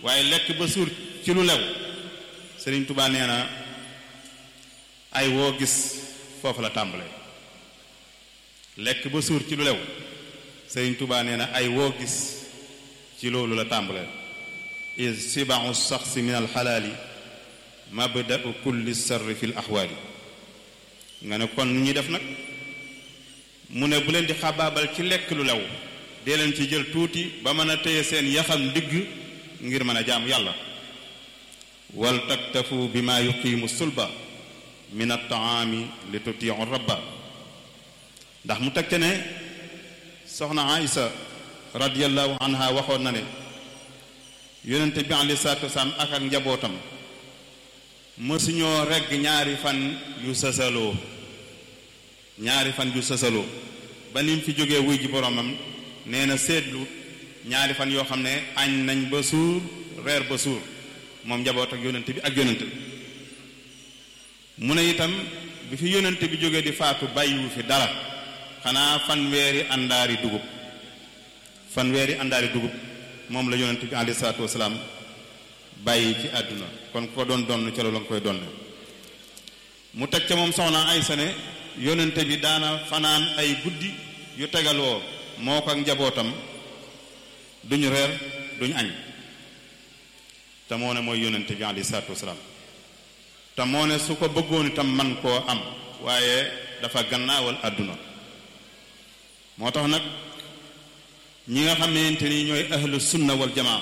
waaye lekk ba suur ci lu lew Sëriñ Tuubaa nee na ay woo gis foofu la tàmbalee lekk ba suur ci lu lew Sëriñ Tuubaa nee na ay woo gis ci loolu la tàmbalee is sibaxu saxsi min alxalaali mabda'u kulli sarri fi l axwaali nga ne kon nu ñuy def nag mu ne bu leen di xabaabal ci lekk lu lew dee leen ci jël tuuti ba mën a téye seen yaxam ndigg ngir mën a jaamu yàlla wal taktafu bi ma yuqiimu sulba min altaami li tutiu rabba ndax mu teg te ne soxna Aïsa radiyallahu anha waxoon na ne yonente bi alei salatu wasalaam ak ak njabootam mësuñoo regg ñaari fan yu sësaloo ñaari fan yu sësaloo ba nim fi jógee wuy ji boromam nee na seetlu ñaari fan yoo xam ne añ nañ ba suur reer ba suur moom njaboot ak yonente bi ak yonente bi mu ne itam bi fi yonente bi jógee di faatu bàyyiwu fi dara xanaa fanweeri àndaari dugub fanweeri àndaari dugub moom la yonente bi alayhi salaatu wasalaam bàyyi ci àdduna kon ko doon donn ca loolu nga koy donne mu teg ca moom soxna Aysa ne yonente bi daana fanaan ay guddi yu tegaloo moo ko ak njabootam duñu reer duñu añ te moo ne mooy yonente bi alayhi salaatu wasalaam te moo ne su ko bëggoon itam man koo am waaye dafa gannaawal àdduna moo tax nag ñi nga xamante ni ñooy ahlu sunna wal jamaa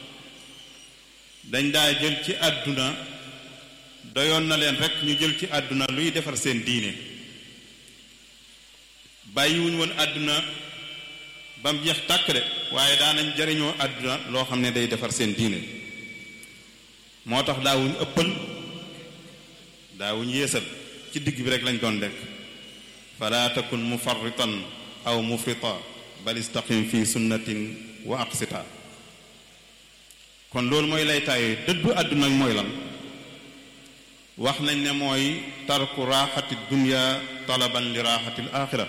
dañ daa jël ci àdduna doyoon na leen rek ñu jël ci àdduna luy defar seen diine bàyyiwuñ woon àdduna ba mu jeex tàkk de waaye daanañ jariñoo àdduna loo xam ne day defar seen diine moo tax daawuñ ëppal daawuñ yéesal ci digg bi rek lañ doon lekk fala takun mufarritan aw mufrita bal istaqim fi sunnatin wa aqsita kon loolu mooy laytaayu dëddu àdduna mooy lan wax nañ ne mooy tarku raaxati dunya talaban li raaxati alaaxira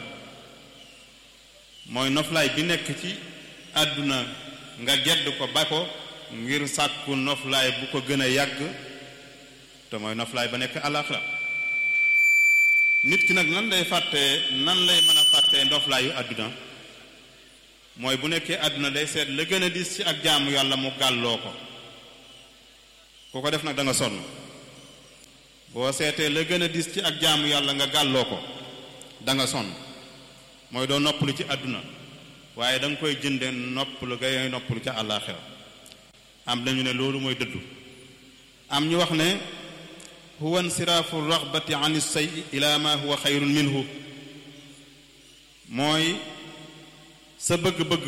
mooy noflaay bi nekk ci àdduna nga gedd ko ba ko ngir sàkku noflaay bu ko gën a yàgg te mooy noflaay ba nekk alaaxira nit ki nag nan lay fàttee nan lay mën a fàttee noflaayu àdduna mooy bu nekkee àdduna day seet la gën a dis ci ak jaamu yàlla mu gàlloo ko ku ko def nag da nga sonn boo seetee la gën a dis ci ak jaamu yàlla nga gàlloo ko da nga sonn mooy doo noppalu ci àdduna waaye da nga koy jënde noppalu ngay noppalu ca àllaaxira am nañu ne loolu mooy dëddu am ñu wax ne huwa insiraafu raxbati an say ila ma huwa xayrun minhu mooy sa bëgg-bëgg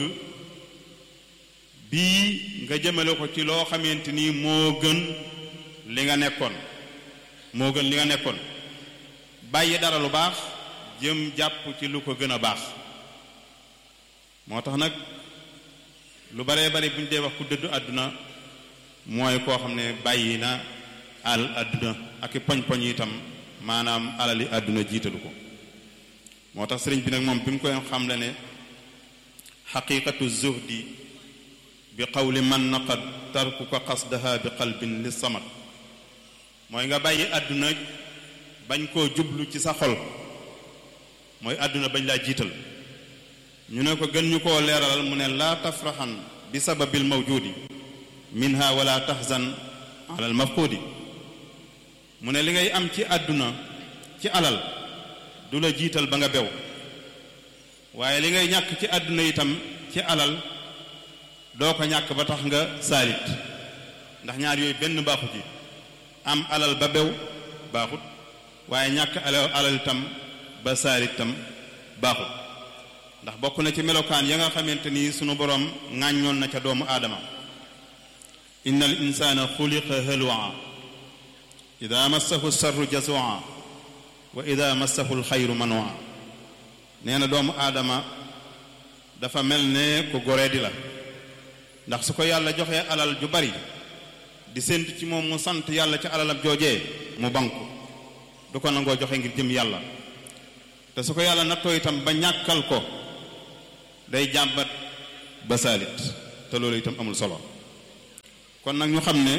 bii nga jëmale ko ci loo xamante ni moo gën li nga nekkoon moo gën li nga nekkoon bàyyi dara lu baax jëm jàpp ci lu ko gën a baax moo tax nag lu baree bari bu ñu dee wax ku dëddu àdduna mooy koo xam ne bàyyi na al àdduna ak i poñ-poñ itam maanaam alali àdduna jiitalu ko moo tax sëriñ bi nag moom bi mu koy xam le ne xaqiqatu zuhdi bi qawli man naqad tarkuka qasdaha bi qalbin li samat mooy nga bàyyi àdduna bañ koo jublu ci sa xol mooy àdduna bañ laa jiital ñu ne ko gën ñu koo leeralal mu ne laa tafraxan bi sababil mawjudi minha wala tahzan ala al mafqudi mu ne li ngay am ci àdduna ci alal du la jiital ba nga bew waaye li ngay ñàkk ci àdduna itam ci alal doo ko ñàkk ba tax nga saalit ndax ñaar yooyu benn baaxut yi am alal ba bew baaxut waaye ñàkk alal alal itam ba saalit itam baaxut ndax bokk na ci melokaan ya nga xamante ni sunu borom ŋàññoon na ca doomu aadama inna al insana xuliqa halwa ida massahu sarru jazua wa ida massahu alxayru manwa nee na doomu aadama dafa mel ne ku goree di la ndax su ko yàlla joxee alal ju bari di séntu ci moom mu sant yàlla ci alalam joojee mu banku du ko nangoo joxe ngir jëm yàlla te su ko yàlla nattoo itam ba ñàkkal ko day jàmbat ba saalit te loolu itam amul solo kon nag ñu xam ne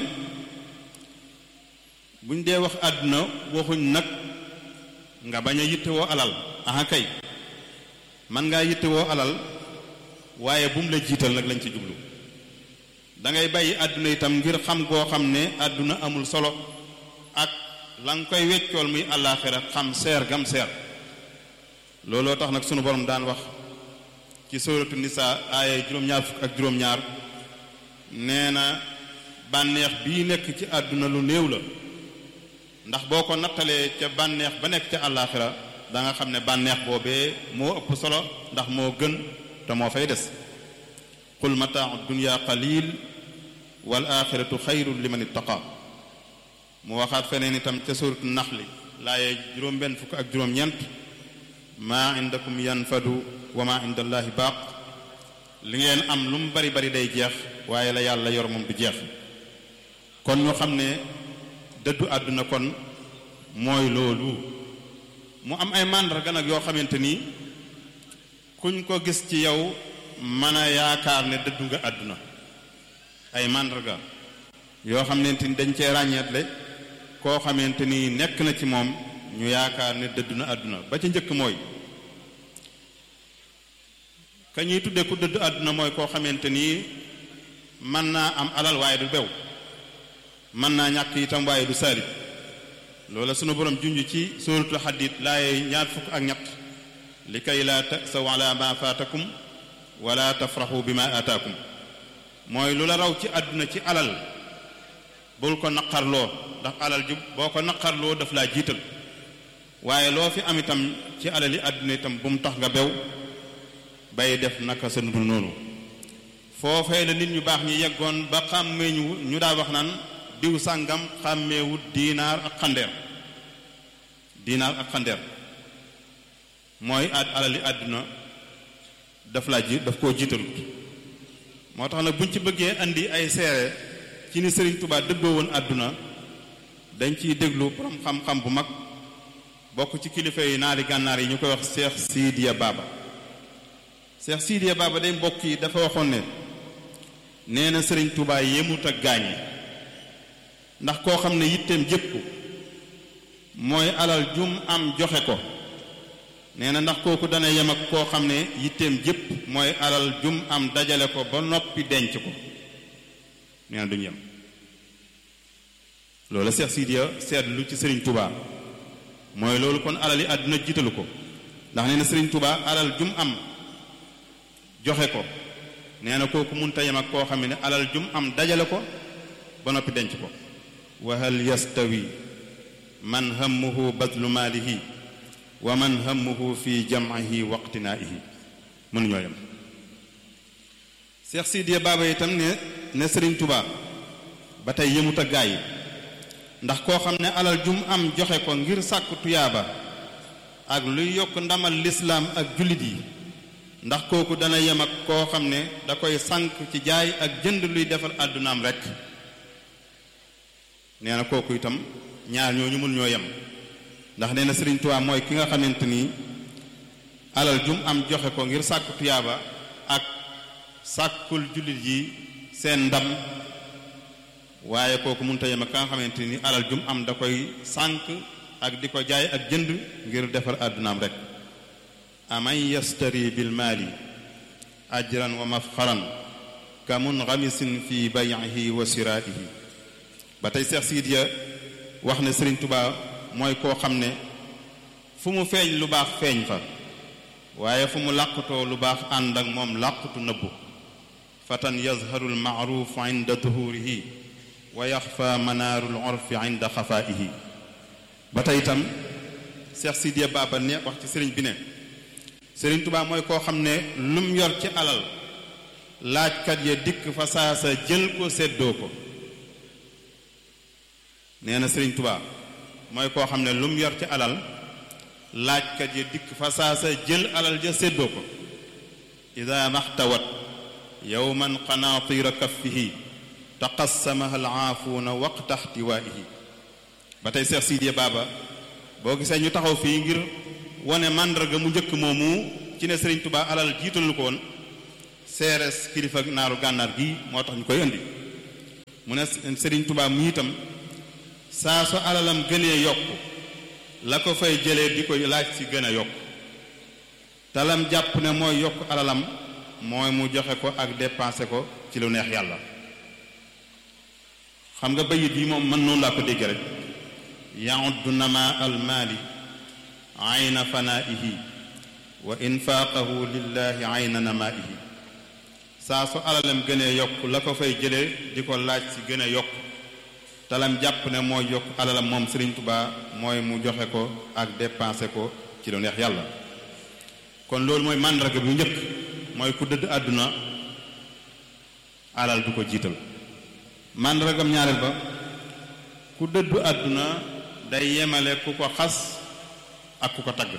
buñ dee wax àdduna waxuñ nag nga bañ a yittewoo alal aha kay man ngaa yittewoo alal waaye bu mu la jiital nag lañ ci jublu da ngay bàyyi àdduna itam ngir xam goo xam ne àdduna amul solo ak la nga koy weccool muy àllaaxira xam seer gam seer looloo tax nag sunu borom daan wax ci sóoratu nisaa aaya juróom-ñaar fukk ak juróom-ñaar nee na bànneex bii nekk ci àdduna lu néew la ndax boo ko nattalee ca bànneex ba nekk ca àllaaxira da nga xam ne bànneex boobee moo ëpp solo ndax moo gën te moo fay des qul mataau dunya qalil wal axiratu xayrun liman ittaqa mu waxaat feneen itam ca suratu naxli laaye juróom-benn fukk ak juróom-ñeent maa indakum yanfadu wa maa inda allaahi baaq li ngeen am lu mu bari bari day jeex waaye la yàlla yor moom du jeex kon ñu xam ne dëddu àdduna kon mooy loolu mu am ay màndarga nag yoo xamante ni kuñ ko gis ci yow mën a yaakaar ne dëddu nga àdduna ay màndarga yoo xamante ni dañ cee ràññeetle koo xamante ni nekk na ci moom ñu yaakaar ne dëddu na àdduna ba ci njëkk mooy ka ñuy tudde ku dëddu àdduna mooy koo xamante ni mën naa am alal waaye du bew mën naa ñàkk itam waaye du saalib loola sunu borom junj ci suratul xadid laaye ñaar fukk ak ñett li kay laa tasaw ala ma faatakum wala tafraxu bi ma aataakum mooy lu la raw ci àdduna ci alal bul ko naqarloo ndax alal ju boo ko naqarloo daf laa jiital waaye loo fi am itam ci alali àdduna itam bu mu tax nga bew bay def naka sa nudul noonu foofee la nit ñu baax ñi yeggoon ba xàmmee ñu ñu daa wax naan diw sàngam xàmmeewut diinaar ak xandeer diinaar ak xandeer mooy ad alali àdduna daf laa ji daf koo jiitalut moo tax nag buñ ci bëggee andi ay seere ci ni Sëriñ Tubaa dëddoo woon àdduna dañ ciy déglu borom xam-xam bu mag bokk ci kilifa yi naari gànnaar yi ñu koy wax Cheikh Sidiya Baba Cheikh Sidiya Baba day mbokk yi dafa waxoon ne nee na Sëriñ Tubaa yemut ak gaañ yi ndax koo xam ne yitteem jëpp mooy alal jum am joxe ko nee na ndax kooku dana yem ak koo xam ne yitteem jëpp mooy alal jum am dajale ko ba noppi denc ko nee na duñu yem loolu Seex Sidiya seetlu ci Sëriñ Tubaa mooy loolu kon alal yi àdduna jiitalu ko ndax nee na Sëriñ Tubaa alal jum am joxe ko nee na kooku munta yem ak koo xam ne alal jum am dajale ko ba noppi denc ko wa hal yastawi man hammuhu badlu maalihi wa man hammuhu fi jam'ihi wa iqtinaa'ihi mënuñoo yem Seex Sidiya Baaba itam ne ne Sëriñ Tubaa ba tey yëmut ak gaa yi ndax koo xam ne alal jum am joxe ko ngir sàkku tuyaaba ak luy yokk ndamal lislaam ak jullit yi ndax kooku dana yem ak koo xam ne da koy sànk ci jaay ak jënd luy defar àddunaam rekk nee na kooku itam ñaar ñooñu mun ñoo yem ndax nee na Sëriñ Tuubaa mooy ki nga xamante ni alal jum am joxe ko ngir sàkku tuyaaba ak sàkkul jullit yi seen ndam waaye kooku mënut a yem ak ka nga xamante ni alal jum am da koy sànk ak di ko jaay ak jënd ngir defar àddunaam rek aman yastari bil maali ajran wa mafxaran ka munxamisin fi bay'ihi wa siraihi ba tey Seex Sidiya wax ne Sëriñ Tubaa mooy koo xam ne fu mu feeñ lu baax feeñ fa waaye fu mu làqutoo lu baax ànd ak moom làqutu nëbbu fatan yazharu almaaruf inda duhurihi wa yaxfa manaaru lorfi inda xafaihi ba tey itam Seex Sidiya Baba ne wax ci sëriñ bi ne Sëriñ Tubaa mooy koo xam ne lum yor ci alal laajkat ya dikk fa saasa jël ko séddoo ko nee na Sëriñ Tubaa mooy koo xam ne lum yor ci alal laajkat ya dikk fa saasa jël alal ja séddoo ko ida maxtawat yowman qanaatira kaffihi taqassamaha alaafuuna waqta xtiwaihi ba tey Seex Sidiya Baba boo gisee ñu taxaw fii ngir wane màndarga mu njëkk moomu ci ne Sëriñ Tubaa alal jiitalu ko woon seeres kilifa naaru gànnaar gi moo tax ñu koy indi mu ne Sëriñ Tuubaa mu itam saa su alalam gënee yokk la ko fay jëlee di ko laaj ci gën a yokk talam jàpp ne mooy yokk alalam mooy mu joxe ko ak dépensé ko ci lu neex yàlla xam nga bayit yi moom mën noonu laa ko dégg rek yauddu nama almaali ayna fanaihi wa infaaqahu lillahi ayna namaihi saa su alalam gënee yokk la ko fay jëlee di ko laaj ci gën a yokk talam jàpp ne mooy yokk alalam moom Sëriñ Tuubaa mooy mu joxe ko ak dépensé ko ci lu neex yàlla kon loolu mooy màndarga bu njëkk mooy ku dëdd àdduna alal du ko jiital màndargam ñaareel ba ku dëddu àdduna day yemale ku ko xas ak ku ko tagg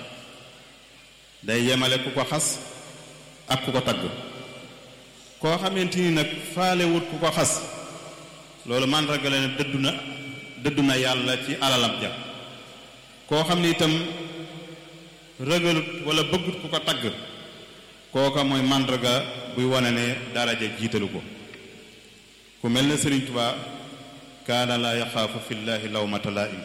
day yemale ku ko xas ak ku ko tagg koo xamante ni nag faalewut ku ko xas loolu màndarga la ne dëddu na dëddu na yàlla ci alalam ja koo xam ni itam rëgalut wala bëggut ku ko tagg kooka mooy màndarga buy wane ne daraja jiitalu ko ku mel ne Sëriñ Tuubaa kaana laa yaxaafu fillaahi lawmata laa'im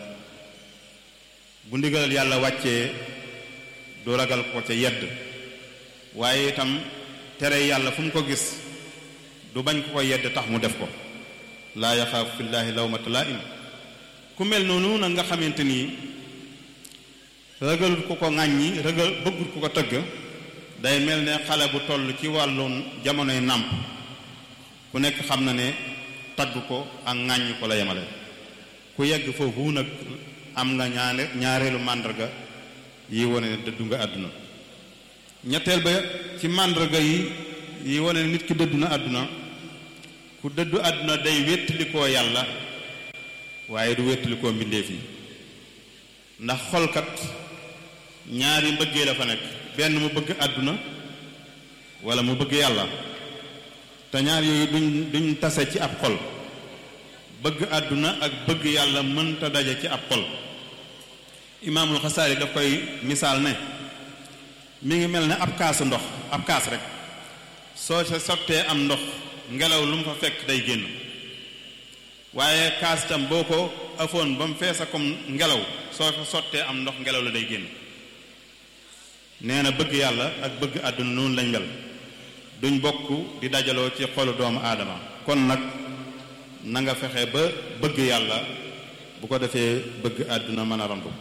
bu ndigalal yàlla wàccee du ragal ko ca yedd waaye itam tere yàlla fu mu ko gis du bañ ko ko yedd tax mu def ko laa yaxaafu fillaahi lawmata laa'im ku mel noonu nag nga xamante nii ragalut ku ko ŋàññi ragal bëggut ku ko tëgg day mel ne xale bu toll ci wàllu jamonoy nàmp ku nekk xam na ne tagg ko ak ŋàññ ko la yemale ku yegg foofu nag am nga ñaare ñaareelu màndarga yi wane ne dëddu nga àdduna ñetteel ba ci màndarga yi yi wane ne nit ki dëddu na àdduna ku dëddu àdduna day wéttalikoo yàlla waaye du wéttalikoo mbindeef yi ndax xolkat ñaari mbëggee la fa nekk benn mu bëgg àdduna wala mu bëgg yàlla te ñaar yooyu duñ duñ tase ci ab xol bëgg àdduna ak bëgg yàlla mënta daje ci ab xol imaamul xasaali daf koy misaal ne mi ngi mel ne ab kaasu ndox ab kaas rek soo sa sottee am ndox ngelaw lu mu fa fekk day génn waaye kaas tam boo ko afoon ba mu feesa comme ngelaw soo fa sottee am ndox ngelaw la day génn nee na bëgg yàlla ak bëgg àdduna noonu lañ mel duñ bokk di dajaloo ci xolu doomu aadama kon nag na nga fexe ba bëgg yàlla bu ko defee bëgg àdduna mën a randu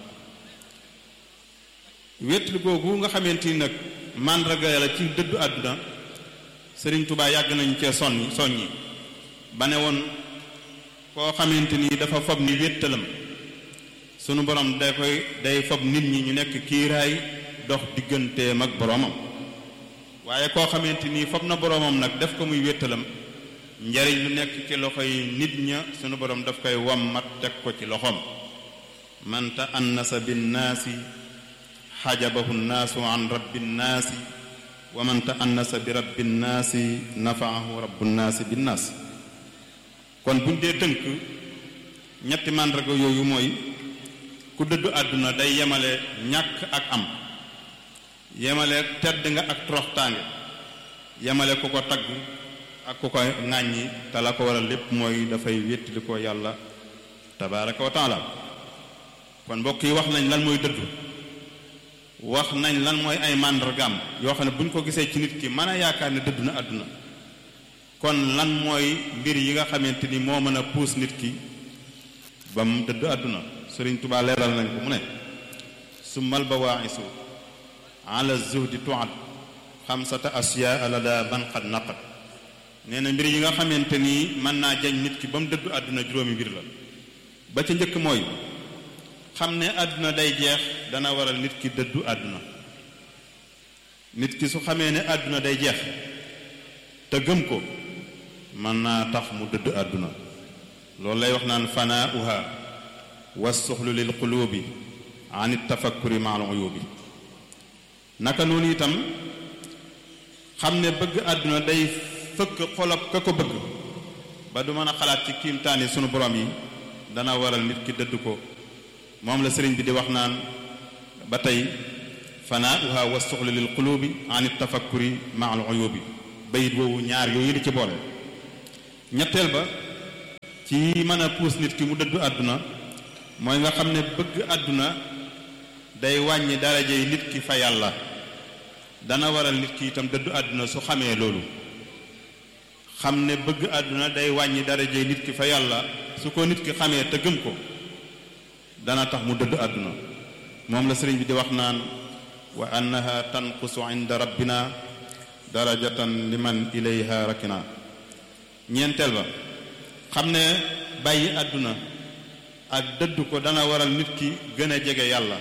wétli googu nga xamante ni nag màndarga yàlla ci dëddu àdduna sëriñ Tuubaa yàgg nañ cee soññi soññi ba ne woon koo xamante ni dafa fob ni wéttalam sunu borom day koy day fob nit ñi ñu nekk kiiraay dox digganteem ak boroomam waaye koo xamante ni fob na boroomam nag def ko muy wéttalam njariñ lu nekk ci loxo yi nit ña sunu borom daf koy wammat teg ko ci loxoom man ta annasa binnaasi xajabahu nnaasu an rabbi nnaasi wa man ta annasa bi rabbi nnaasi nafaahu rabbu nnaasi binnaas kon buñ dee tënk ñetti màndarga yooyu mooy ku dëddu àdduna day yemale ñàkk ak am yemale tedd nga ak toroxtaange yemale ku ko tagg ak ku ko ŋàññi te la ko waral lépp mooy dafay wéttali ko yàlla tabaraka wa taala kon mbokk yi wax nañ lan mooy dëddu wax nañ lan mooy ay màndargaam yoo xam ne bu ñu ko gisee ci nit ki mën a yaakaar ne dëddu na àdduna kon lan mooy mbir yi nga xamante ni moo mën a puus nit ki ba mu dëddu àdduna sëriñ Tuubaa leeral nañ ko mu ne summal bawaa'isu ala zuhdi tuad xamsata asyaa lada man qad naqat nee na mbir yi nga xamante ni mën naa jañ nit ki ba mu dëddu àdduna juróomi mbir la ba ca njëkk mooy xam ne àdduna day jeex dana waral nit ki dëddu àdduna nit ki su xamee ne àdduna day jeex te gëm ko mën naa tax mu dëddu àdduna loolu lay wax naan fanaauha wassuxlu lil qulubi an tafakkuri ma al uyubi naka noonu itam xam ne bëgg àdduna day fëkk xolab ka ko bëgg ba du mën a xalaat ci kiimtaani sunu borom yi dana waral nit ki dëdd ko moom la sëriñ bi di wax naan ba tey fanaauha wassuxlu lil qulubi an tafakkuri ma al uyubi bayit woowu ñaar yooyu di ci boole ñetteel ba ci mën a puus nit ki mu dëddu àdduna mooy nga xam ne bëgg àdduna day wàññi darajey nit ki fa yàlla dana waral nit ki itam dëddu àdduna su xamee loolu xam ne bëgg àdduna day wàññi darajey nit ki fa yàlla su ko nit ki xamee te gëm ko dana tax mu dëddu àdduna moom la sëriñ bi di wax naan wa annaha tanqusu inda rabbina darajatan liman ilayha rakina ñeenteel ba xam ne bàyyi àdduna ak dëddu ko dana waral nit ki gën a jege yàlla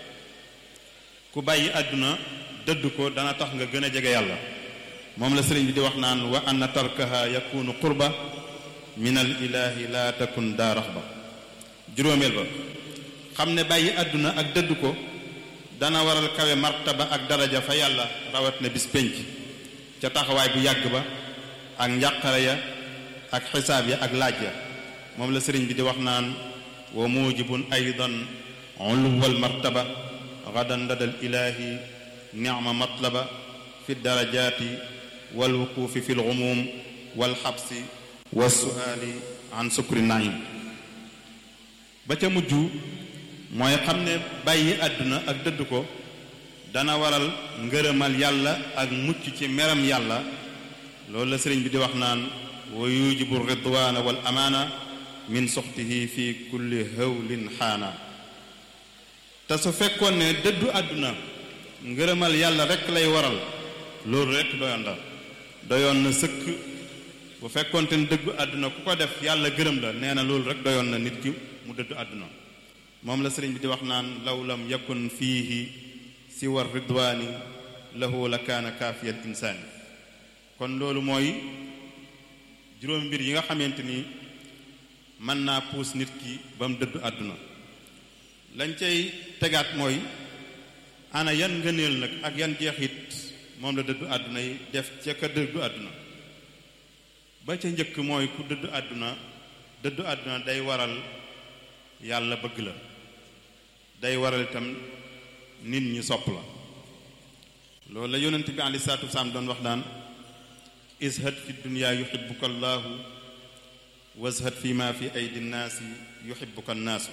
ku bàyyi àdduna dëddu ko dana tax nga gën a jege yàlla moom la sëriñ bi di wax naan wa anna tarkaha yakunu qurba min al ilahi la takun daa raxba juróomeel ba xam ne bàyyi àdduna ak dëddu ko dana waral kawe martaba ak daraja fa yàlla rawat na bis pénc ca taxawaay bu yàgg ba ak njàqare ya ak xisaab ya ak laaj ya moom la sëriñ bi di wax naan wa mujibun aydan uluwal martaba gadan ladal ilaahi nicma matlaba fi darajaati wal wuquufi fi lgumuum wal xabsi wa suaali an sukri naim ba ca mujj mooy xam ne bàyyi àdduna ak dëdd ko dana waral ngërëmal yàlla ak mucc ci meram yàlla loolu la sëriñ bi di wax naan wa yujibu ridwaana wal amaana min soxtihi fi kulli hawlin xaana te su fekkoon ne dëddu àdduna ngërëmal yàlla rekk lay waral loolu rekk doyoon la doyoon na sëkk bu fekkoonte ne dëggu àdduna ku ko def yàlla gërëm la nee na loolu rekk doyoon na nit ki mu dëddu àdduna moom la sëriñ bi di wax naan law lam yakun fiihi siwa ridwaani lahu la kaana kaafiyal insaani kon loolu mooy juróom mbir yi nga xamante ni mën naa puus nit ki ba mu dëddu àdduna lañ cay tegaat mooy ana yan ngëneel nag ak yan jeexit moom la dëddu àdduna yi def ca ka dëddu àdduna ba ca njëkk mooy ku dëddu àdduna dëddu àdduna day waral yàlla bëgg la day waral itam nit ñi sopp la loolu la yonent bi aleyhi salaatu wasalaam doon wax daan ishad fi dunya yuhibbuka allahu washad fi ma fi aydi nnaasi yuhibbuka nnaasu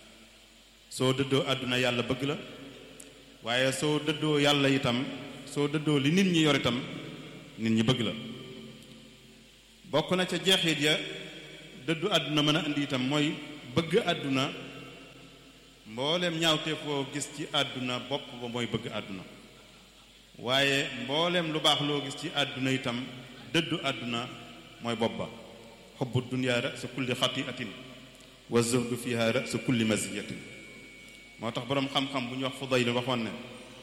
soo dëddoo àdduna yàlla bëgg la waaye soo dëddoo yàlla itam soo dëddoo li nit ñi yor itam nit ñi bëgg la bokk na ca jeexit ya dëddu àdduna mën a indi itam mooy bëgg àdduna mbooleem ñaawteef foo gis ci àdduna bopp ba mooy bëgg àdduna waaye mbooleem lu baax loo gis ci àdduna itam dëddu àdduna mooy bopp ba xubbu dunya ra'su kulli xati'atin wa zuhdu fiha ra'su kulli maziyatin moo tax boroom xam-xam bu ñu wax Fudayl waxoon ne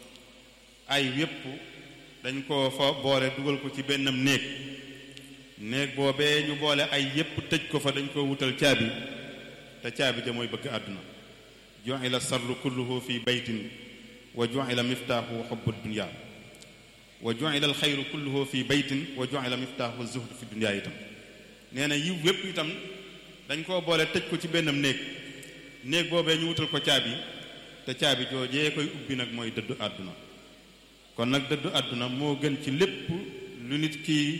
ay yépp dañ ko fa boole dugal ko ci bennam néeg néeg boobee ñu boole ay yépp tëj ko fa dañ ko wutal caabi te caabi ja mooy bëgg àdduna ju'ila sarru kulluhu fi baytin wa ju'ila miftaahu xubbu dunya wa ju'ila alxayru kulluhu fi baytin wa ju'ila miftaahu zuhd fi dunya itam nee na yiw wépp itam dañ koo boole tëj ko ci bennam néeg néeg boobee ñu wutal ko caabi te caabi joojee koy ubbi nag mooy dëddu àdduna kon nag dëddu àdduna moo gën ci lépp lu nit ki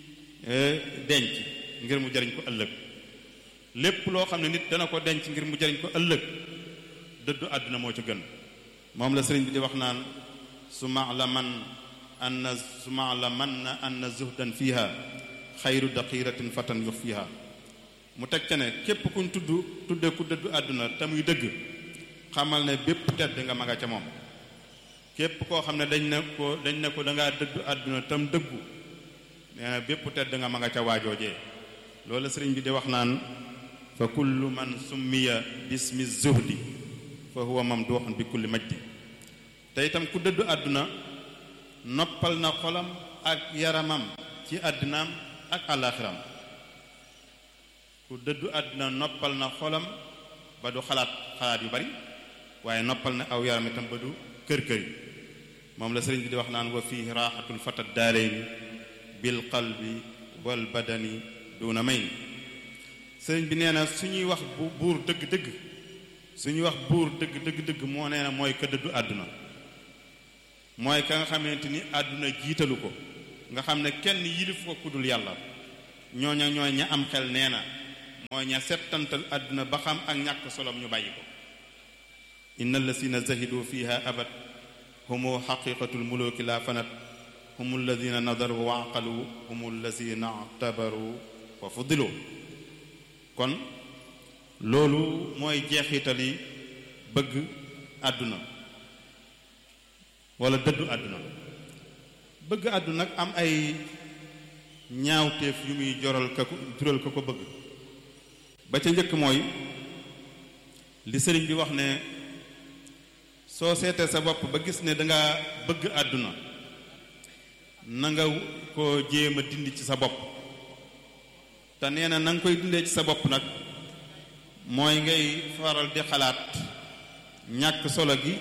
denc ngir mu jariñ ko ëllëg lépp loo xam ne nit dana ko denc ngir mu jariñ ko ëllëg dëddu àdduna moo ci gën moom la sëriñ bi di wax naan su ma la man anna su ma la man na anna zuhdan fiha xayru daqiratin fatan yux fiha mu teg ca ne képp kuñ tudd tudde ku dëddu àdduna te muy dëgg xamal ne bépp tedd nga ma nga ca moom képp koo xam ne dañ ne ko dañ ne ko dangaa dëddu àdduna tam dëggu nee na bépp tedd nga ma nga ca waajoojee loolu la sëriñ bi di wax naan fa kullu man summiya bismi zuhdi fa huwa mamduxun bi kulli majdi te itam ku dëddu àdduna noppal na xolam ak yaramam ci àddinaam ak àllaaxiram ku dëddu àdduna noppal na xolam ba du xalaat xalaat yu bari waaye noppal na aw yaram itam ba du kër kër yi moom la sëriñ bi di wax naan wa fihi raaxatul fata daarayni bil qalbi wal badani duna mayn sëriñ bi nee na suñuy wax bu buur dëgg-dëgg suñuy wax buur dëgg dëgg dëgg moo nee na mooy ka dëddu àdduna mooy ka nga xamante ni àdduna jiitalu ko nga xam ne kenn yilif ko kudul yàlla ñooña ñooy ña am xel nee na mooy ña settantal àdduna ba xam ak ñàkk solom ñu bàyyi ko inna allasina zahidu fiha abad humu xaqiqatul muluki la fanat humu alladina nadaru wa aqalu humu alladina tabaru wa fuddilu kon loolu mooy jeexitali bëgg àdduna wala dëddu àdduna bëgg àdduna nag am ay ñaawteef yu muy joral ka ko jural ka ko bëgg ba ca njëkk mooy li sëriñ bi wax ne soo seetee sa bopp ba gis ne danga bëgg àdduna na nga ko jéem a dindi ci sa bopp te nee na na nga koy dindee ci sa bopp nag mooy ngay faral di xalaat ñàkk solo gi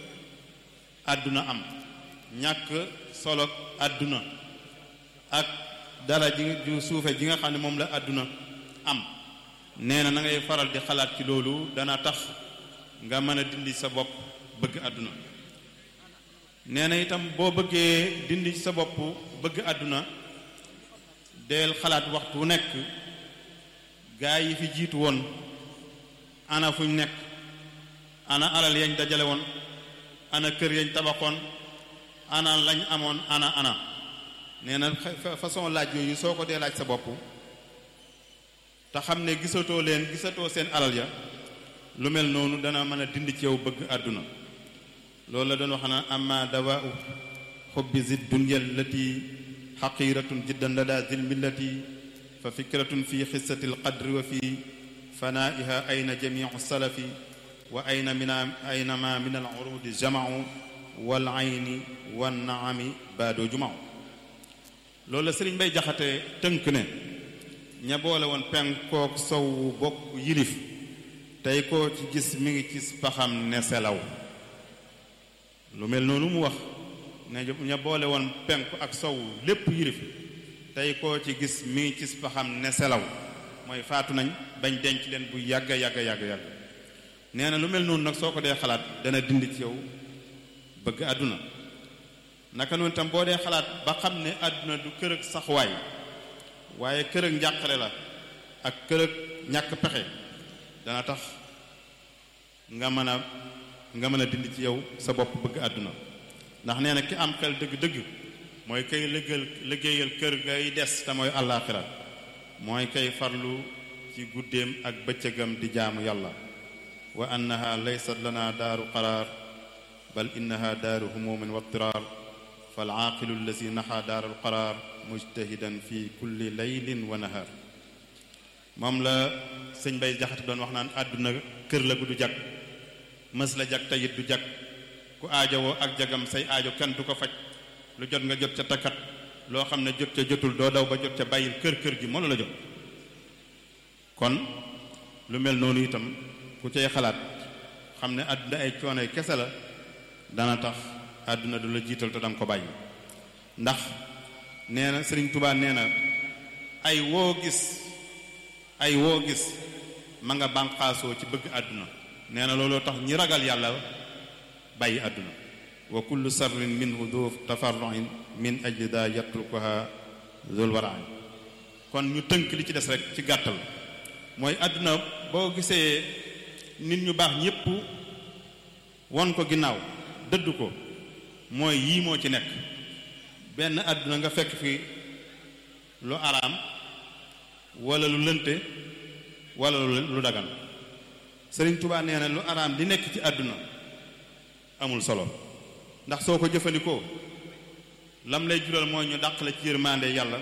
àdduna am ñàkk solo àdduna ak dara ji ju suufe ji nga xam ne moom la àdduna am nee na na ngay faral di xalaat ci loolu dana tax nga mën a dindi sa bopp bëgg àdduna nee na itam boo bëggee dindi sa bopp bëgg àdduna deel xalaat waxtu nekk gaa yi fi jiitu woon ana fuñ nekk ana alal yañ dajale woon ana kër yañ tabaxoon ana lañ amoon ana ana nee na façon laaj yooyu soo ko dee laaj sa bopp te xam ne gisatoo leen gisatoo seen alal ya lu mel noonu dana mën a dindi ci yow bëgg àdduna loolu la doon wax na amma dawaau xubbi zid dunya allati xaqiratun jiddan lada zil millati fa fikratun fi xissati alqadri wa fi fanaiha ayna jamiu salafi wa ayna mina aynama min al urudi jamau wal ayni wan naami baadoo jumau loolu la sëriñ bay jaxate tënk ne ña boole woon penkook sow bokk yilif tey koo ci gis mi ngi ci paxam ne selaw lu mel noonu mu wax ne ña boole woon penk ak sow lépp yilif tey koo ci gis mi ngi ci paxam ne selaw mooy faatu nañ bañ denc leen bu yàgga yàgga yàgga yàgg nee na lu mel noonu nag soo ko dee xalaat dana dindi ci yow bëgg àdduna naka noonu tam boo dee xalaat ba xam ne àdduna du kër ak saxwaay waaye kër ak njàqare la ak kër ak ñàkk pexe dana tax nga mën a nga mën a dindi ci yow sa bopp bëgg àdduna ndax nee na ki am xel dëgg-dëgg mooy kay liggéeyal liggéeyal kër ngay des te mooy àllaaxira mooy kay farlu ci guddeem ak bëccëgam di jaamu yàlla wa annaha laysat lana daaru qaraar bal innaha daaru humumin wa tiraar fal aaqilu allazi naxa daaru qaraar mujtahidan fi kulli laylin wa nahar moom la sëñ bay jaxate doon wax naan àdduna kër la gu du jag mës la jag tayit du jag ku aajowoo ak jagam say aajo kenn du ko faj lu jot nga jot ca takkat loo xam ne jot ca jotul doo daw ba jot ca bàyyil kër kër gi moo la jot kon lu mel noonu itam ku cay xalaat xam ne àdduna ay coono kese la dana tax àdduna du la jiital te danga ko bàyyi ndax nee na Sëriñ Tuubaa nee na ay woo gis ay woo gis ma nga bànqaasoo ci bëgg àdduna nee na looloo tax ñi ragal yàlla bàyyi àdduna wa kullu sarrin minhu du tafarruin min ajli daa yatrukuha zul waraan kon ñu tënk li ci des rek ci gàttal mooy àdduna boo gisee nit ñu baax ñépp won ko ginnaaw dëdd ko mooy yii moo ci nekk benn àdduna nga fekk fi lu araam wala lu lënte wala lu dagan Sëriñ Tuubaa nee na lu araam li nekk ci àdduna amul solo ndax soo ko jëfandikoo lam lay jural mooy ñu dàq la ci yërmande yàlla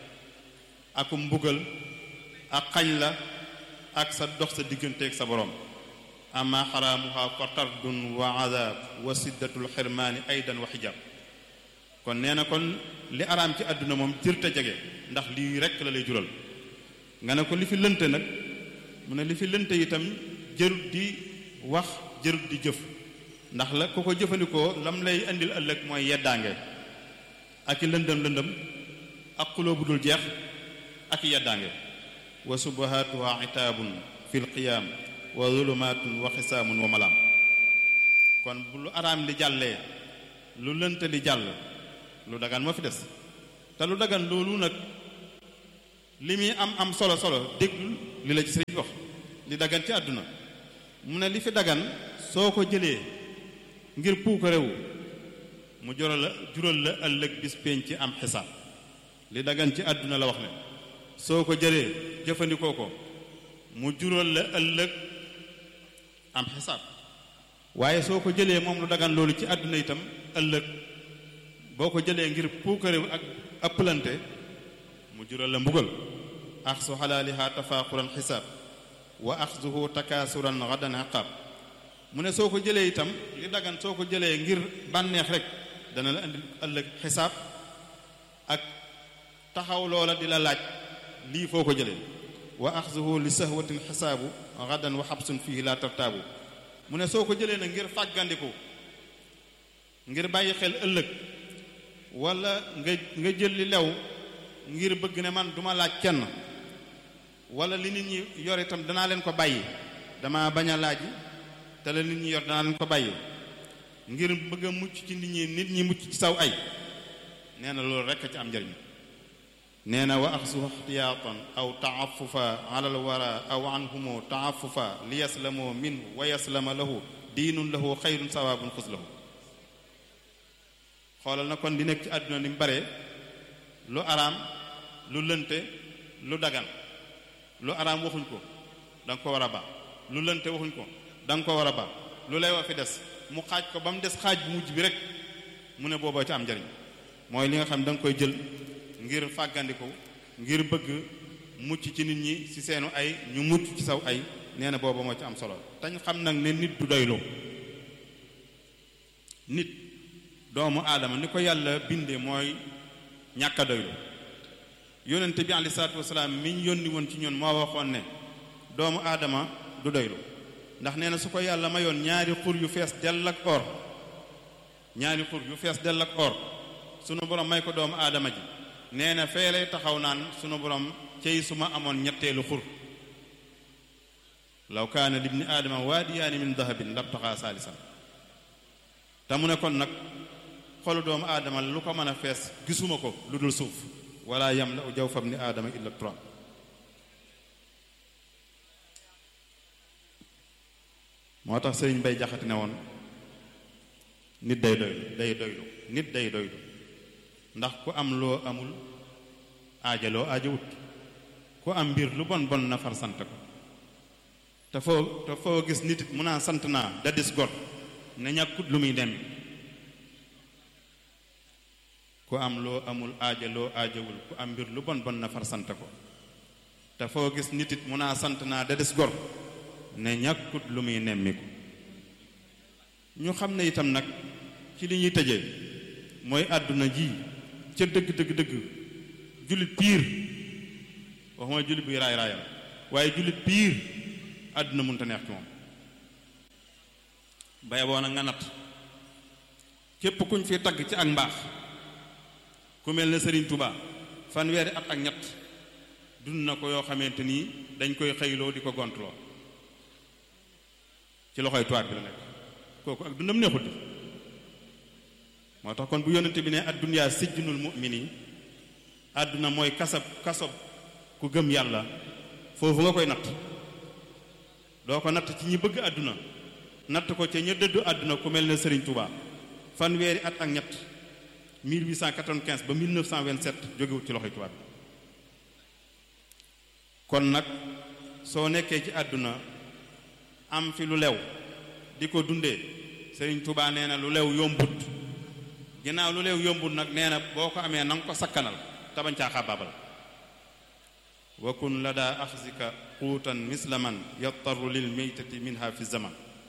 ak mbugal ak xañ la ak sa dox sa digganteeg sa borom ama xaraamuha fa tardun wa azab wa siddatul xirmaani aydan wa xijaab kon nee na kon li araam ci àdduna moom jërte jege ndax lii rekk la lay jural nga ne ko li fi lënte nag mu ne li fi lënte itam jërut di wax jërut di jëf ndax la ku ko jëfandikoo lam lay indil ëllëg mooy yeddaange ak i lëndëm lëndëm ak xuloo bu dul jeex ak i yeddaange wa subahaatuha itaabun fi lqiyaam wa zulumaatun wa xisaamun wa malaam kon bu lu araam li jàllee lu lënt li jàll lu dagan moo fi des te lu dagan loolu nag li muy am am solo solo déglul li la ci sëriñ wax li dagan ci àdduna mu ne li fi dagan soo ko jëlee ngir puukarewu mu jural la jural la ëllëg bis pénc ci am xisaab li dagan ci àdduna la wax ne soo ko jëlee jëfandikoo ko mu jural la ëllëg am xisaab waaye soo ko jëlee moom lu dagan loolu ci àdduna itam ëllëg boo ko jëlee ngir puukarewu ak ëpplante mu jural la mbugal axsu xalaaliha tafaaquran xisaab wa axsuhu takaasuran gadan iqaab mu ne soo ko jëlee itam li dagan soo ko jëlee ngir bànneex rek dana la indi ëllëg xisaab ak taxaw loola di la laaj lii foo ko jëlee wa axsuhu li sahwatin xisaabu gadan wa xabsun fihi la tartaabu mu ne soo ko jëlee nag ngir fàggandiku ngir bàyyi xel ëllëg wala nga nga jël li lew ngir bëgg ne man duma laaj kenn wala li nit ñi yor itam danaa leen ko bàyyi dama bañ a laaj te la nit ñi yor danaa leen ko bàyyi ngir bëgg a mucc ci nit ñi nit ñi mucc ci saw ay nee na loolu rekk ci am njëriñ nee na wa axsu ixtiyaatan aw taafufa ala al wara aw anhumu taafufa li yaslamoo minhu wa yaslama lahu diinun lahu xayrun sawaabun xus lahu xoolal na kon li nekk ci àdduna ni mu bare lu araam lu lënte lu dagan lu araam waxuñ ko da nga ko war a ba lu lënte waxuñ ko da nga ko war a ba lu lay wa fi des mu xaaj ko ba mu des xaaj bu mujj bi rek mu ne booboo ci am njariñ mooy li nga xam da nga koy jël ngir fàggandiku ngir bëgg mucc ci nit ñi ci seenu ay ñu mucc ci saw ay nee na booba moo ci am solo tañ xam nag ne nit du doyloo nit doomu aadama ni ko yàlla bindee mooy ñàkk a doylu yónnente bi alei salaatu wasalaam mi ñu yónni woon ci ñun moo waxoon ne doomu aadama du doylu ndax nee na su ko yàlla mayoon ñaari xur yu fees dell ak or ñaari xur yu fees dell ak or sunu borom may ko doomu aadama ji nee na fee lay taxaw naan sunu borom cey su ma amoon ñetteelu xur law kaana libni aadama waadiyaani min dahabin labtaxaa saalisan te mu ne kon nag xolu doomu aadama lu ko mën a fees gisuma ko lu dul suuf wala yam la u jaw fam ni aadama illa turab moo tax sëriñ bay jaxati ne woon nit day doylu day doylu nit day doylu ndax ku am loo amul aajaloo aajawut ku am mbir lu bon bon na far sant ko te foo te foo gis nit it mu naa sant naa da dis gor ne ñàkkut lu muy dem ku am loo amul aajaloo aajawul ku am mbir lu bon bon na far sant ko te foo gis nit it mu naa sant naa da dis gor ne ñàkkut lu muy nemmiku ñu xam ne itam nag ci li ñuy tëjee mooy àdduna ji ca dëgg dëgg dëgg jullit piir waxuma jullit buy raay raayal waaye jullit piir àdduna mënta neex ci moom baye boo na nga natt képp kuñ fi tagg ci ak mbaax ku mel ne Sëriñ Tuubaa fanweeri at ak ñett dund na ko yoo xamante nii dañ koy xëyloo di ko gontloo ci loxoy tubaab bi la nekk kooku ak dundam neexut moo tax kon bu yonente bi ne addunyaa sijjunul mu'mini àdduna mooy kasab kasob ku gëm yàlla foofu nga koy natt doo ko natt ci ñi bëgg àdduna natt ko ca ña dëddu àdduna ku mel ne Serigne Touba fanweeri at ak ñett 1895 ba 1927 jógewut ci loxoy tubaab bi kon nag soo nekkee ci àdduna am fi lu lew di ko dundee Serigne Touba nee na lu lew yombut ginnaaw lu leew yombul nag nee na boo ko amee na nga ko sakkanal tabañ caa xabaabal wa kun la daa axsika xuutan mislaman yattaru lil meytati minha fi zaman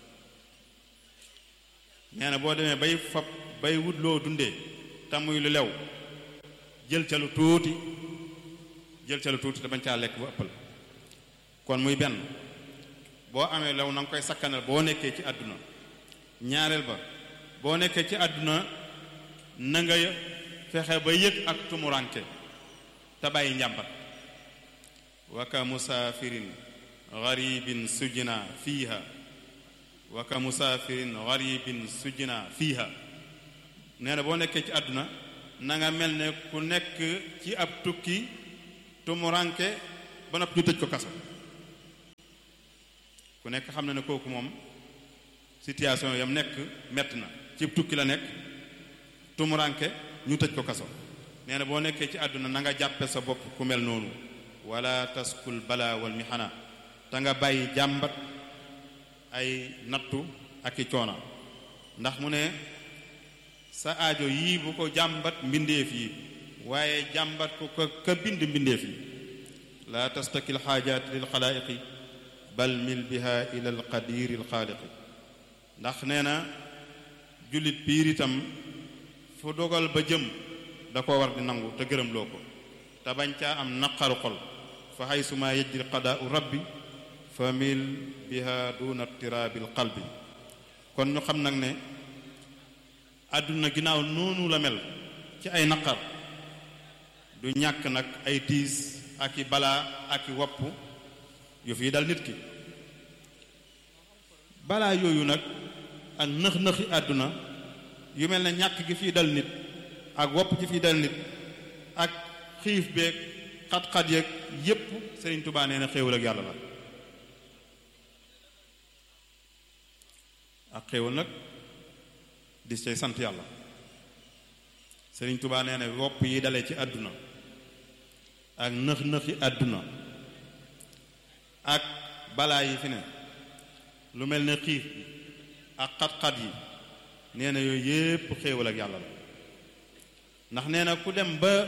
nee na boo demee bay fab bay wut loo dundee te muy lu lew jël ca lu tuuti jël ca lu tuuti te bañ caa lekk bu ëppal kon muy benn boo amee lew na nga koy sakkanal boo nekkee ci àdduna ñaareel ba boo nekkee ci àdduna na nga fexe ba yëg ak tumuranke te bàyyi njàmbat wa ka musaafirin garibin sujna fiiha wa ka musaafirin garibin sujna fiiha nee na boo nekkee ci àdduna na nga mel ne ku nekk ci ab tukki tumuranke ba nopp ñu tëj ko kaso ku nekk xam na ne kooku moom situation yam nekk metti na ci tukki la nekk tumuranke ñu tëj ko kaso nee na boo nekkee ci àdduna na nga jàppe sa bopp ku mel noonu wala taskul bala wal mihana te nga bàyyi jàmbat ay nattu ak i coona ndax mu ne sa aajo yii bu ko jàmbat mbindeef yi waaye jàmbat ko ka ka bind mbindeef yi laa tastakil xaajaat lil xalaaiqi bal mil biha ila al qadiri al xaaliqi ndax nee na jullit biir itam fu dogal ba jëm da ko war di nangu te gërëm loo ko te bañ caa am naqaru xol fa xaysuma yajri qadaau rabbi fa mil biha duna tiraabil qalbi kon ñu xam nag ne àdduna ginnaaw noonu la mel ci ay naqar du ñàkk nag ay tiis ak i balaa ak i wopp yu fii dal nit ki balaa yooyu nag ak nëx-nëxi àdduna yu mel ne ñàkk gi fii dal nit ak wopp gi fii dal nit ak xiif beeg xat-xat yeeg yépp Sëriñ Tubaa nee na xéewal ak yàlla la ak xéewal nag di cay sant yàlla Sëriñ Tubaa nee na wopp yi dale ci àdduna ak nëx-nëxi àdduna ak balaa yi fi ne lu mel ne xiif bi ak xat-xat yi nee na yooyu yépp xéewal ak yàlla la ndax nee na ku dem ba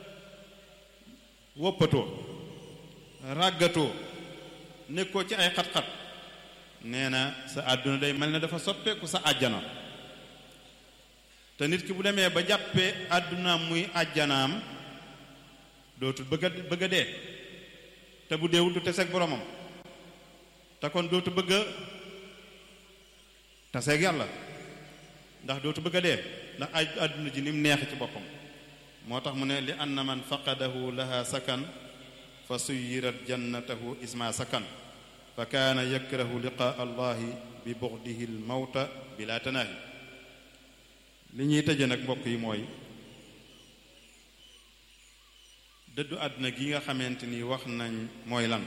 woppatoo ràggatoo nekkoo ci ay xat-xat nee na sa àdduna day mel ne dafa soppeeku sa àjjana te nit ki bu demee ba jàppee àddunaam muy àjjanaam dootul bëgg a bëgg a dee te bu deewul du teseeg boromam te kon dootu bëgg a taseeg yàlla ndax dootu bëgg a dee ndax aj àdduna ji ni mu neex ci boppam moo tax mu ne li anna man faqadahu laha sakan fa suyirat jannatahu isma sakan fa kaana yakrahu liqaa allahi bi buxdihi l mawta bila tanaahi li ñuy tëje nag mbokk yi mooy dëddu àdduna gi nga xamante ni wax nañ mooy lan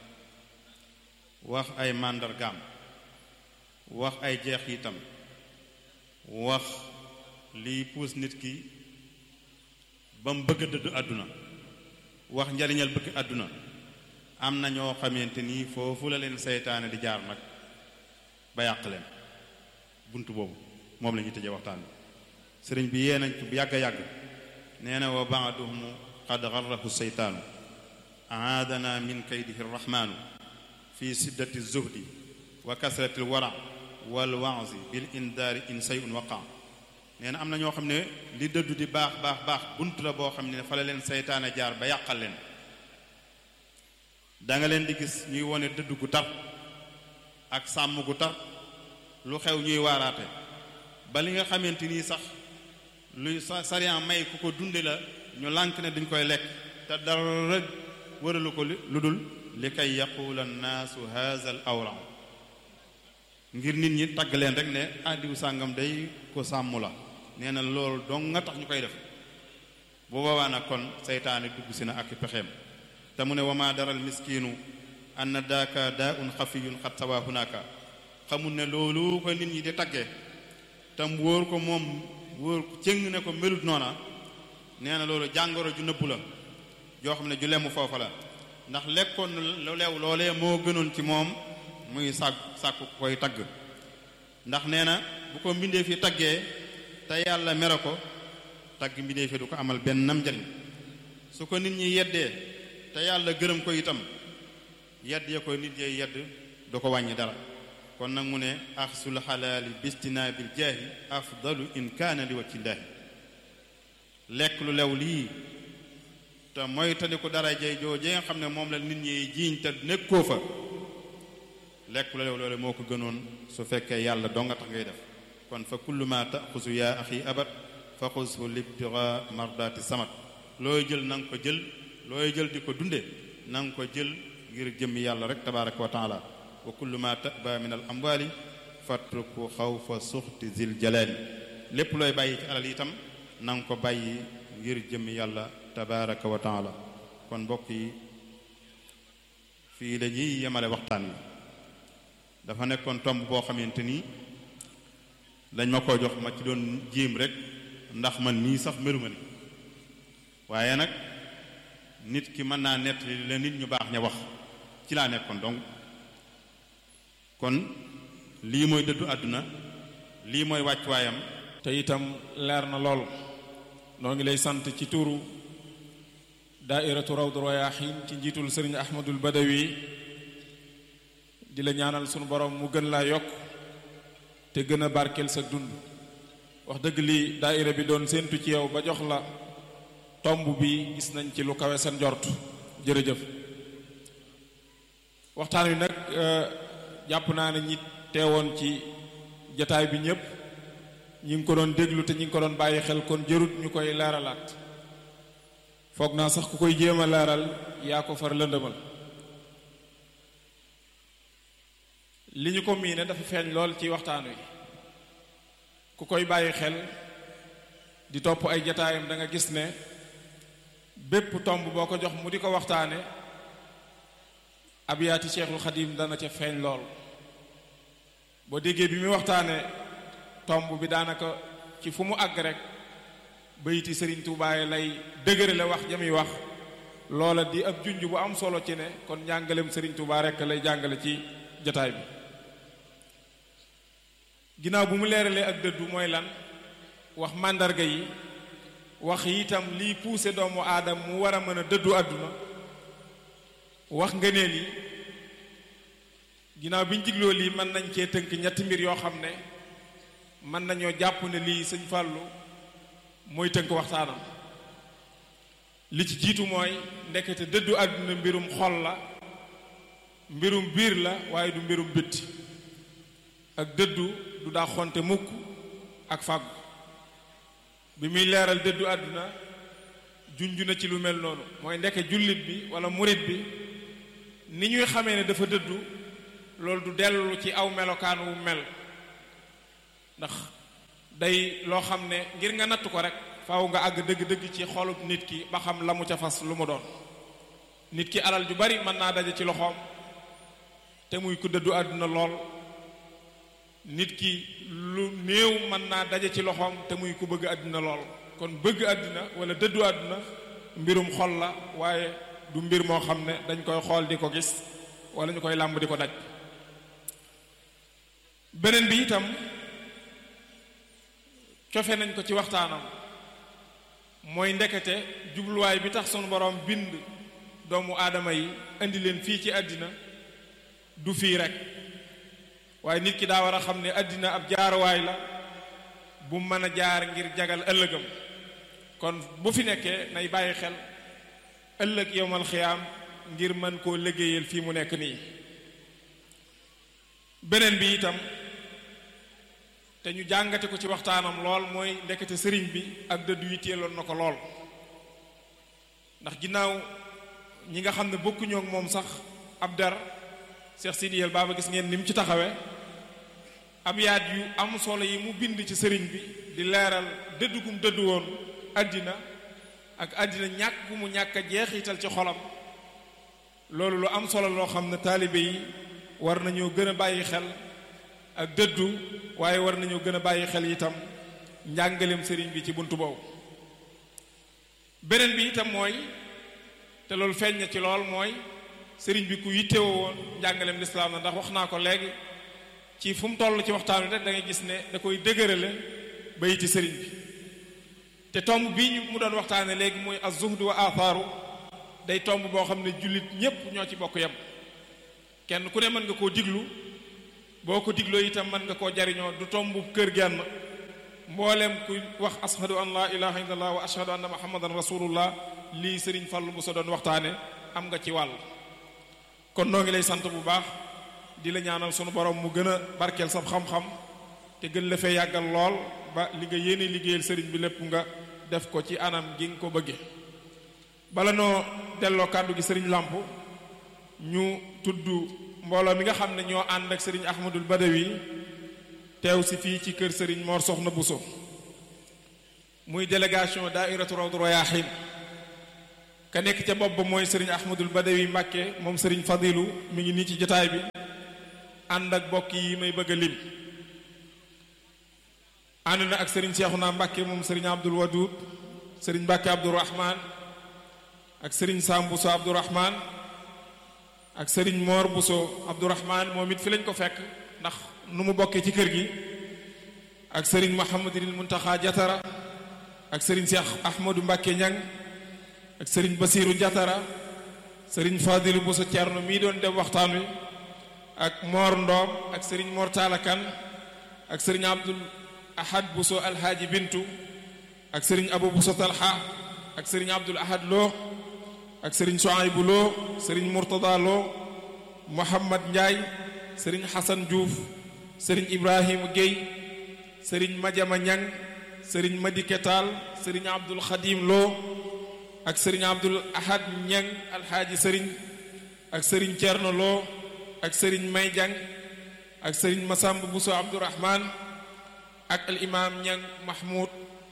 wax ay màndargaam wax ay jeex itam wax liy puus nit ki ba mu bëgg a dëddu àdduna wax njariñal bëgg àdduna am na ñoo xamante ni foofu la leen seytaane di jaar nag ba yàq leen bunt boobu moom la ñuy tëjee waxtaan bi sëriñ bi yee nañ ci bu yàgg a yàgg nee na wa baaduhumu qad garrahu seytaanu aadana min kaydihi rrahmaanu fi siddati zuhdi wa kasrati lwara wal waazi bil indaari in sayun waqa nee na am na ñoo xam ne li dëddu di baax baax baax bunt la boo xam ne fa la leen seytaane jaar ba yàqal leen danga leen di gis ñuy wone dëdd gu tar ak sàmm gu tar lu xew ñuy waaraate ba li nga xamante nii sax luy sa sariyan may ku ko dunde la ñu lànk ne duñ koy lekk te dara wëralu ko lu dul li kay yaqula nnaasu haza al awra ngir nit ñi tagg leen rek ne addiwu sàngam day ko sàmm la nee na loolu dong nga tax ñu koy def bu boobaa nag kon seytaane dugg si na ak pexeem te mu ne wama daral miskiinu anna daaka daa un xafiyun xat sawa hunaka xamul ne loolu ko nit ñi di taggee tam wóor ko moom wóor ko cëng ne ko melut noona nee na loolu jàngoro ju nëbbu la joo xam ne ju lemu foofa la ndax lekkoon lu leew loolee moo gënoon ci moom muy sàkk sàkku koy tagg ndax nee na bu ko mbindee fi taggee te yàlla mere ko tagg mbindee fi du ko amal benn nam njariñ su ko nit ñi yeddee te yàlla gërëm ko itam yedd ya ko nit yee yedd du ko wàññi dara kon nag mu ne axsul xalaali bistinaabil jaahi afdalu in kaana li wajhillaahi lekk lu lew lii te moytali ko darajey joojee nga xam ne moom la nit ñi jiiñ te nekkoo fa lekk lu lew loole moo ko gënoon su fekkee yàlla doo nga tax ngay def kon fa kullu ma taxusu yaa axi abat fa xushu libtira mardaati samat looy jël na nga ko jël looy jël di ko dunde na nga ko jël ngir jëmmi yàlla rek tabaraka wa taala wa kullu ma taba min al amwali fatruku xawfa suxti zil jalaali lépp looy bàyyi ci alal itam na nga ko bàyyi ngir jëmmi yàlla tabaraka wa taala kon mbokk yi fii la ñuy yemale waxtaan wi dafa nekkoon tomb boo xamante ni dañ ma ko jox ma ci doon jéem rek ndax man nii sax meluma ni waaye nag nit ki mën naa nett la nit ñu baax ña wax ci laa nekkoon donc kon lii mooy dëddu àdduna lii mooy wàccuwaayam te itam leer na lool noo ngi lay sant ci turu daairatu rawdu rayaahin ci njiitul sëriñ ahmadul badawi di la ñaanal sunu borom mu gën laa yokk te gën a barkeel sa dund wax dëgg lii daaira bi doon séentu ci yow ba jox la tomb bi gis nañ ci lu kawe seen njort jërëjëf waxtaan wi nag jàpp naa ne ñi teewoon ci jataay bi ñépp ñi ngi ko doon déglu te ñi ngi ko doon bàyyi xel kon jërut ñu koy leeralaat foog naa sax ku koy jéem a leeral yaa ko far lëndëmal li ñu ko miine dafa feeñ lool ci waxtaan wi ku koy bàyyi xel di topp ay jataayam da nga gis ne bépp tomb boo ko jox mu di ko waxtaane abiyaati Cheikhul Xadim dana ca feeñ lool boo déggee bi muy waxtaane tomb bi daanaka ci fu mu àgg rek bayiti Sëriñ Tuubaa lay dëgëre la wax jami wax loola di ab junj bu am solo ci ne kon njàngalem Sëriñ Tuubaa rekk lay jàngale ci jataay bi ginnaaw bu mu leeralee ak dëddu mooy lan wax màndarga yi wax itam liy puuse doomu aadam mu war a mën a dëddu àdduna wax ngëneel yi ginnaaw bi ñu jigloo lii mën nañ cee tënk ñetti mbir yoo xam ne mën nañoo jàpp ne lii sëñ Fàllu mooy tënk waxtaanam li ci jiitu mooy ndekete dëddu àdduna mbirum xol la mbirum biir la waaye du mbirum bitti ak dëddu du daa xonte mukk ak fàggu bi muy leeral dëddu àdduna junju na ci lu mel noonu mooy ndeke jullit bi wala murit bi ni ñuy xamee ne dafa dëddu loolu du dellu ci aw melokaan wu mel ndax day loo xam ne ngir nga natt ko rek faaw nga àgg dëgg-dëgg ci xolub nit ki ba xam la mu ca fas lu mu doon nit ki alal ju bari mën naa daje ci loxoom te muy ku dëddu àdduna lool nit ki lu néew mën naa daje ci loxoom te muy ku bëgg àdduna lool kon bëgg àdduna wala dëddu àdduna mbirum xol la waaye du mbir moo xam ne dañ koy xool di ko gis wala ñu koy làmb di ko daj beneen bi itam cofe nañ ko ci waxtaanam mooy ndekete jubluwaay bi tax sunu borom bind doomu aadama yi indi leen fii ci àddina du fii rek waaye nit ki daa war a xam ne àddina ab jaaruwaay la bu mën a jaar ngir jagal ëllëgam kon bu fi nekkee nay bàyyi xel ëllëg yowmal xiyaam ngir mën koo liggéeyal fii mu nekk nii beneen bi itam te ñu jàngate ko ci waxtaanam lool mooy ndekete sëriñ bi ak dëddu yi teeloon na ko lool ndax ginnaaw ñi nga xam ne bokkuñoo ak moom sax ab dar Cheikh Sidiyel Baba gis ngeen ni mu ci taxawee ab yaat yu am solo yi mu bind ci sëriñ bi di leeral dëddu gum dëddu woon àddina ak àddina ñàkk gu mu ñàkk a jeexital ci xolam loolu lu am solo loo xam ne taalibe yi war nañoo gën a bàyyi xel ak dëddu waaye war nañoo gën a bàyyi xel itam njàngaleem sëriñ bi ci buntu boobu beneen bi itam mooy te loolu feeñ na ci lool mooy sëriñ bi ku yittewoo woon njàngaleem lislaam na ndax wax naa ko léegi ci fu mu toll ci waxtaan wi rek da ngay gis ne da koy dëgërale bayiti sëriñ bi te tomb bii ñu mu doon waxtaane léegi mooy az-zuhd wa athaaru day tomb boo xam ne jullit ñépp ñoo ci bokk yem kenn ku ne mën nga koo diglu boo ko digloo itam mën nga koo jariñoo du tomb kër genn mboolem ku wax ashadu an laa ilaha illallah wa ashadu anna muhammadan rasulullah lii sëriñ Fallu bu sa doon waxtaane am nga ci wàll kon noo ngi lay sant bu baax di la ñaanal sunu borom mu gën a barkeel sab xam-xam te gën la fee yàggal lool ba li nga yéene liggéeyal sëriñ bi lépp nga def ko ci anam gi nga ko bëgge bala noo delloo kàddu gi sëriñ làmp ñu tudd mbooloo mi nga xam ne ñoo ànd ak sëriñ ahmadul badawi teew si fii ci kër sëriñ Mor Soxna Buso muy délégation daairatu rawdu rayaahin ka nekk ca bopp ba mooy sëriñ ahmadul badawi mbàkke moom sëriñ fadilu mi ngi nii ci jotaay bi ànd ak bokk yi may bëgg a lim ànd na ak sëriñ Seexuna Mbàkke moom sëriñ Abdul Wadud sëriñ Mbàkke Abdourahman ak sëriñ Sam Bousso Abdourahman ak sëriñ Mor Bousso Abdourahman moom it fi lañ ko fekk ndax nu mu bokkee ci kër gi ak sëriñ Mouhamadul Muntaxa Jatara ak sëriñ Cheikh Ahmadou Mbàkke Ñang ak sëriñ Basiiru Jatara sëriñ Fadilu Bousso Thierno mii doon dem waxtaan wi ak Mor Ndoom ak sëriñ Mor Talakan ak sëriñ Abdul Ahad Bousso Alhaaji Bintu ak sëriñ Abu Bousso Talha ak sëriñ Abdul Ahad Lo ak sëriñ Soaybu Lo sëriñ Murtada Lo Mohammad Ndiaye sëriñ Hassan Diouf sëriñ Ibrahima Guèye sëriñ Madiama Ñang sëriñ Madike Taal sëriñ Abdul Xadim Lo ak sëriñ Abdul Ahad Ñang alxaaji sëriñ ak sëriñ Cerno Lo ak sëriñ May Jang ak sëriñ Masamb Bousso Abdourahman ak al imaam Ñang Mahmoud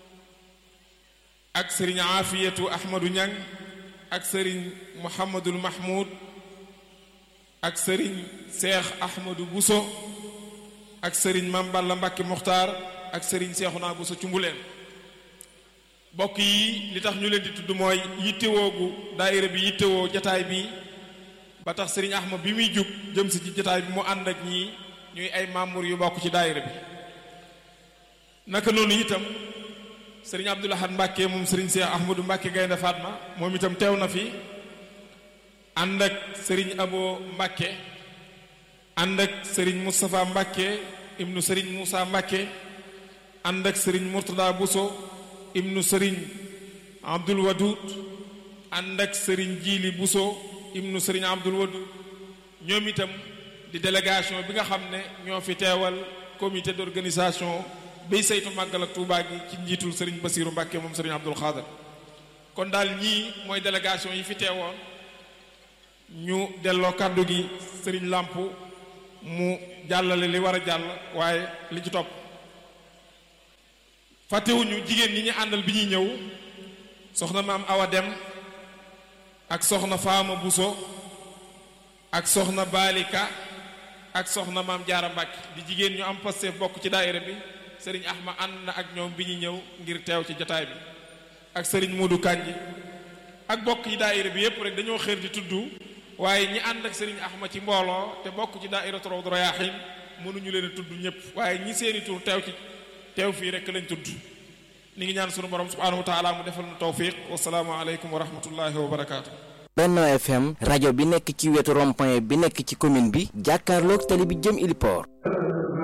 ak sëriñ Afiyatu Ahmadu Ñang ak sëriñ Muhammadul Mahmoud ak sëriñ Seex Ahmadu Bousso ak sëriñ Mamballa Mbàkke Muxtaar ak sëriñ Seexuna Bousso Cumbuleen bokk yi li tax ñu leen di tudd mooy yittewoo gu daayira bi yittewoo jataay bi ba tax sëriñ Ahmad bi muy jug jëm si ci jataay bi mu ànd ak ñii ñuy ay membre yu bokk ci daayira bi naka noonu itam sëriñ Abdul Ahad Mbàkke moom sëriñ Seex Ahmadu Mbàkke Gaynde Fatma moom itam teew na fi ànd ak sëriñ Abo Mbàkke ànd ak sëriñ Moustapha Mbàkke ibnu sëriñ Moussa Mbàkke ànd ak sëriñ Murtada Bousso ibnu sëriñ Abdul Wadud ànd ak sëriñ Jiili Bousso ibnu sëriñ Abdul Wadud ñoom itam di délégation bi nga xam ne ñoo fi teewal comité d'organisation bay saytu màggal ak Tuubaa gi ci njiitul sëriñ Basiiru Mbàkke moom sëriñ Abdul Xaadar kon daal ñii mooy délégation yi fi teewoon ñu delloo kàddu gi sëriñ làmp mu jàllale li war a jàll waaye li ci topp fàttewuñu jigéen ñi ñu àndal bi ñuy ñëw soxna maam Awa Dem ak soxna Faama Buso ak soxna Balika ak soxna maam Jaara Mbàkke di jigéen ñu am Pastef bokk ci daayira bi sëriñ Ahma ànd na ak ñoom bi ñuy ñëw ngir teew ci jotaay bi ak sëriñ Moodu Kanji ak bokk yi daayira bi yépp rek dañoo xër di tudd waaye ñi ànd ak sëriñ Ahma ci mbooloo te bokk ci daayira Rawdu Rayaahiin mënuñu leen a tudd ñëpp waaye ñi seeni tur teew ci teew fii rek lañ tudd ni ngi ñaan sunu borom subhaanahu wa taala mu defal nu tawfiq wasalaamu aleykum wa rahmatullahi wa barakaatu. Benno FM rajo bi nekk ci wetu rond-point bi nekk ci commune bi jàkkaarloog tali bi jëm Iliport